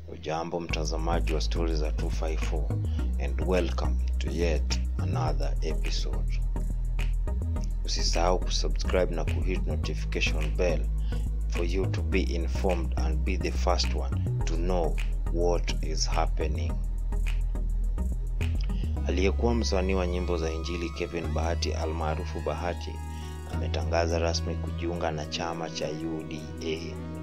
Ujambo mtazamaji wa stori za 254 and welcome to yet another episode. Usisahau kusubscribe na kuhit notification bell for you to be informed and be the first one to know what is happening. Aliyekuwa msanii wa nyimbo za Injili Kevin Bahati almaarufu Bahati ametangaza rasmi kujiunga na chama cha UDA.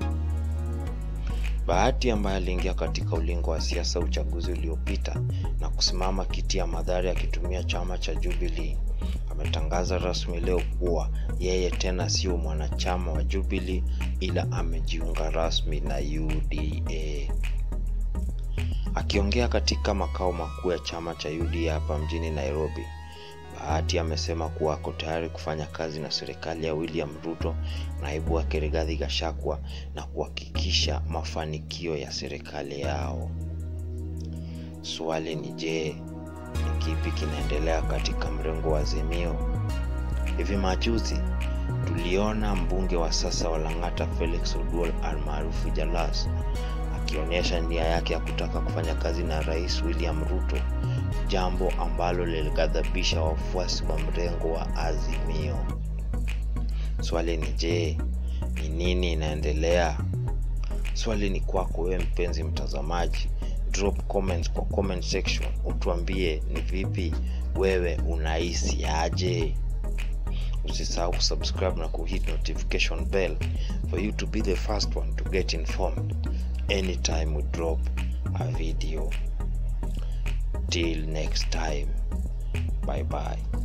Bahati ambaye aliingia katika ulingo wa siasa uchaguzi uliopita na kusimama kiti ya Mathare akitumia chama cha Jubilee ametangaza rasmi leo kuwa yeye tena sio mwanachama wa Jubilee ila amejiunga rasmi na UDA. Akiongea katika makao makuu ya chama cha UDA hapa mjini Nairobi, Bahati amesema kuwa ako tayari kufanya kazi na serikali ya William Ruto, naibu wake Rigathi Gachagua na kuhakikisha mafanikio ya serikali yao. Swali ni je, ni kipi kinaendelea katika mrengo wa Azimio? Hivi majuzi tuliona mbunge wa sasa wa Lang'ata Felix Oduol almaarufu Jalas akionyesha nia yake ya kutaka kufanya kazi na Rais William Ruto, jambo ambalo lilighadhabisha wafuasi wa mrengo wa Azimio. Swali ni je, ni nini inaendelea? Swali ni kwako wewe mpenzi mtazamaji. Drop comments kwa comment section, utuambie ni vipi wewe unahisi aje. Usisahau kusubscribe na kuhit notification bell for you to be the first one to get informed anytime we drop a video. Till next time, bye bye.